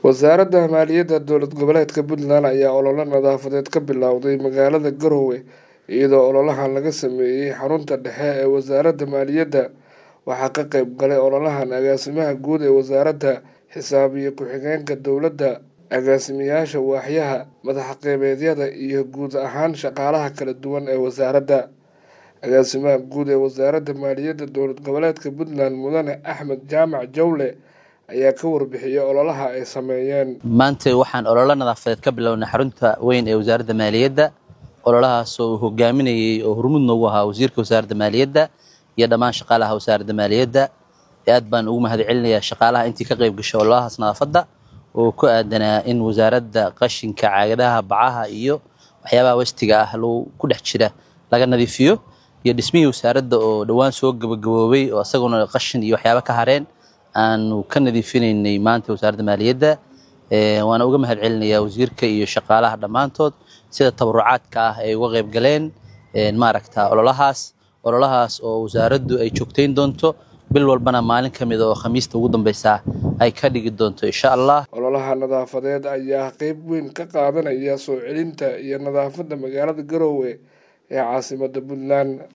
wasaaradda maaliyadda dowlad goboleedka puntland ayaa olole nadaafadeed ka bilowday magaalada garowe iyadoo ololahan laga sameeyey xarunta dhexe ee wasaaradda maaliyadda waxaa ka qeyb galay ololahan agaasimaha guud ee wasaaradda xisaabiye ku-xigeenka dowladda agaasimayaasha waaxyaha madaxqeybeedyada iyo guud ahaan shaqaalaha kala duwan ee wasaaradda agaasimaha guud ee wasaaradda maaliyadda dowlad goboleedka puntland mudane axmed jaamac jawle ayaa ka warbixiyey ololaha ay sameeyeen maanta waxaan ololo nadaafadeed ka bilownay xarunta weyn ee wasaaradda maaliyadda ololahaas oo uu hogaaminayey oo hormud noogu ahaa wasiirka wasaaradda maaliyadda iyo dhammaan shaqaalaha wasaaradda maaliyadda aad baan ugu mahad celinayaa shaqaalaha intii ka qayb gashay ololahaas nadaafadda oo ku aadanaa in wasaaradda qashinka caagadaha bacaha iyo waxyaabaha wastiga ah lagu ku dhex jira laga nadiifiyo iyo dhismihii wasaaradda oo dhowaan soo gabagaboobay oo isaguna qashin iyo waxyaaba ka hareen aanu ka nadiifinaynay maanta wasaaradda maaliyadda waana uga mahad celinayaa wasiirka iyo shaqaalaha dhammaantood sida tabarucaadka ah ay uga qayb galeen maaragta ololahaas ololahaas oo wasaaraddu ay joogtayn doonto bil walbana maalin ka mid oo khamiista ugu dambeysaa ay ka dhigi doonto insha allah ololaha nadaafadeed ayaa qeyb weyn ka qaadanaya soo celinta iyo nadaafadda magaalada garowe ee caasimadda puntland